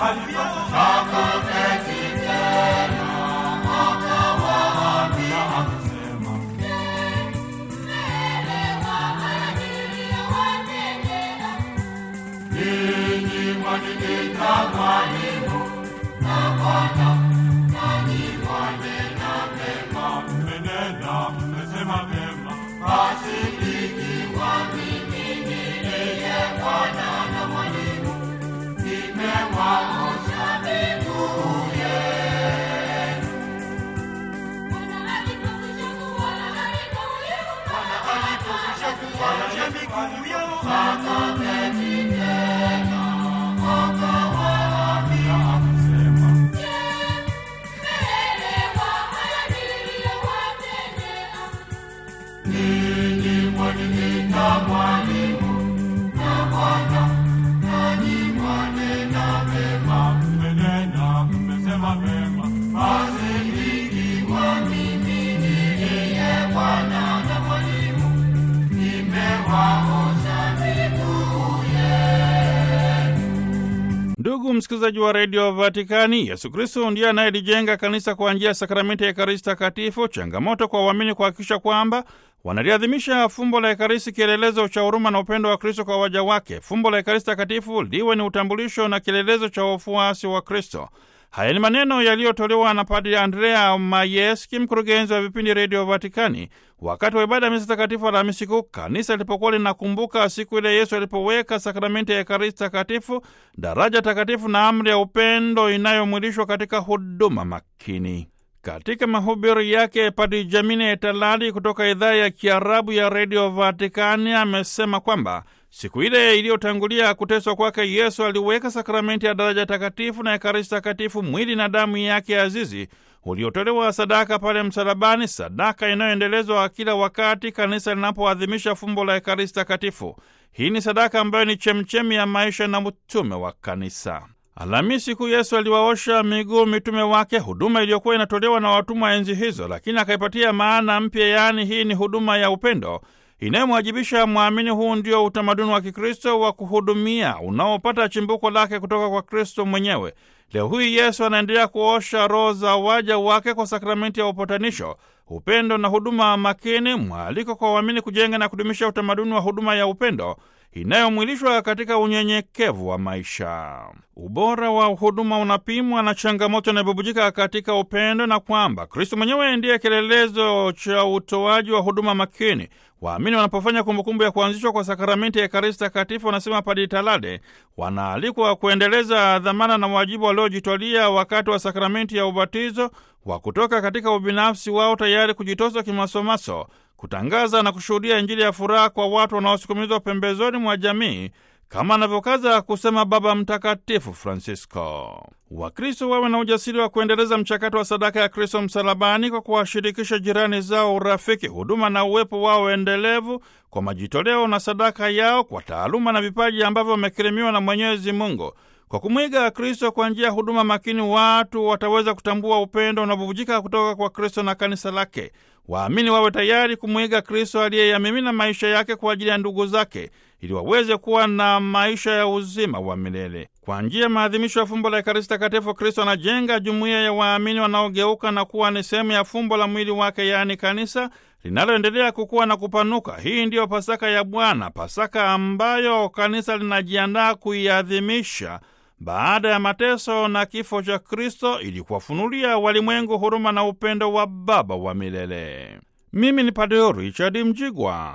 Ndugu msikilizaji wa redio Vatikani, Yesu Kristo ndiye anayelijenga kanisa kwa njia ya sakramenti ya Ekaristi Takatifu. Changamoto kwa uamini kuhakikisha kwamba wanaliadhimisha fumbo la Ekaristi, kielelezo cha huruma na upendo wa Kristo kwa waja wake. Fumbo la Ekaristi Takatifu liwe ni utambulisho na kielelezo cha wafuasi wa Kristo. Haya ni maneno yaliyotolewa na Padri Andrea Mayeski, mkurugenzi wa vipindi redio Vatikani, wakati wa ibada ya misa takatifu Alhamisi Kuu, kanisa lilipokuwa linakumbuka siku ile Yesu alipoweka sakramenti ya Ekaristi Takatifu, daraja takatifu na amri ya upendo inayomwilishwa katika huduma makini. Katika mahubiri yake, Padri Jamine Etalali kutoka idhaa ya Kiarabu ya redio Vatikani amesema kwamba siku ile iliyotangulia kuteswa kwake Yesu aliweka sakramenti ya daraja takatifu na Ekaristi Takatifu, mwili na damu yake azizi uliotolewa sadaka pale msalabani, sadaka inayoendelezwa kila wakati kanisa linapoadhimisha fumbo la Ekaristi Takatifu. Hii ni sadaka ambayo ni chemchemi ya maisha na utume wa kanisa. Alhamisi Kuu Yesu aliwaosha miguu mitume wake, huduma iliyokuwa inatolewa na watumwa enzi hizo, lakini akaipatia maana mpya, yaani hii ni huduma ya upendo inayomwajibisha mwamini. Huu ndio utamaduni wa Kikristo wa kuhudumia unaopata chimbuko lake kutoka kwa Kristo mwenyewe. Leo hii Yesu anaendelea kuosha roho za waja wake kwa sakramenti ya upatanisho, upendo na huduma makini, mwaliko kwa waamini kujenga na kudumisha utamaduni wa huduma ya upendo inayomwilishwa katika unyenyekevu wa maisha. Ubora wa huduma unapimwa na changamoto inayobubujika katika upendo, na kwamba Kristo mwenyewe ndiye kielelezo cha utoaji wa huduma makini. Waamini wanapofanya kumbukumbu ya kuanzishwa kwa sakramenti ya Ekaristi Takatifu, wanasema Padri Talade, wanaalikwa kuendeleza dhamana na wajibu waliojitwalia wakati wa sakramenti ya ubatizo wa kutoka katika ubinafsi wao, tayari kujitosa kimasomaso kutangaza na kushuhudia Injili ya furaha kwa watu wanaosukumizwa pembezoni mwa jamii, kama anavyokaza kusema Baba Mtakatifu Francisco. Wakristo wawe na ujasiri wa kuendeleza mchakato wa sadaka ya Kristo msalabani kwa kuwashirikisha jirani zao urafiki, huduma na uwepo wao endelevu kwa majitoleo na sadaka yao, kwa taaluma na vipaji ambavyo wamekirimiwa na Mwenyezi Mungu. Kwa kumwiga Kristo kwa njia ya huduma makini, watu wataweza kutambua upendo unaobubujika kutoka kwa Kristo na kanisa lake. Waamini wawe tayari kumwiga Kristo aliyeyamimina maisha yake kwa ajili ya ndugu zake ili waweze kuwa na maisha ya uzima wa milele. Kwa njia ya maadhimisho ya fumbo la Ekaristi Takatifu, Kristo anajenga jumuiya ya waamini wanaogeuka na kuwa ni sehemu ya fumbo la mwili wake, yaani kanisa linaloendelea kukua na kupanuka. Hii ndiyo Pasaka ya Bwana, Pasaka ambayo kanisa linajiandaa kuiadhimisha baada ya mateso na kifo cha Kristo ili kuwafunulia walimwengu huruma na upendo wa Baba wa milele. Mimi ni Padre Richard Mjigwa.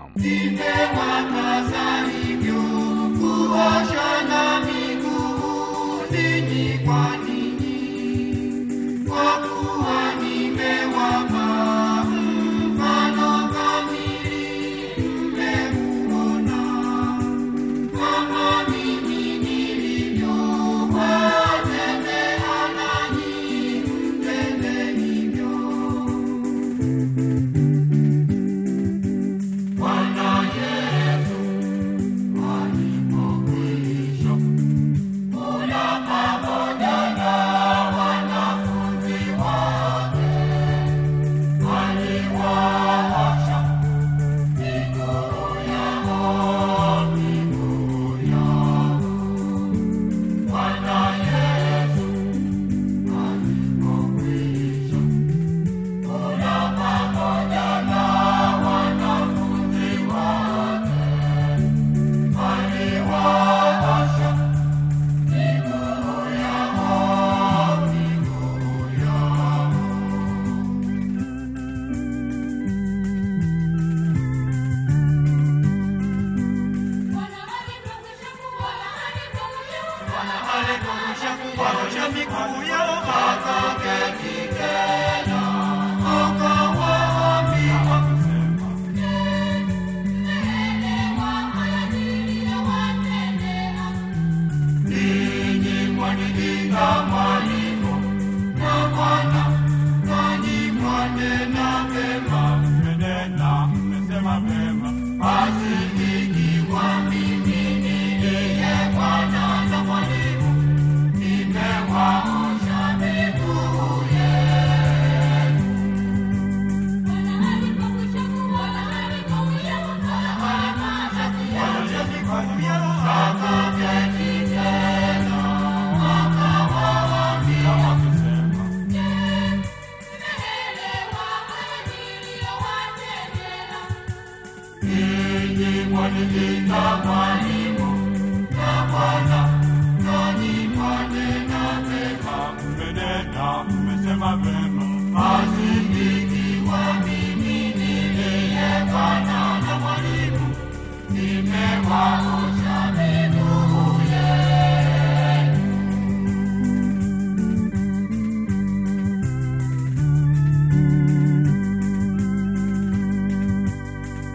Nimewa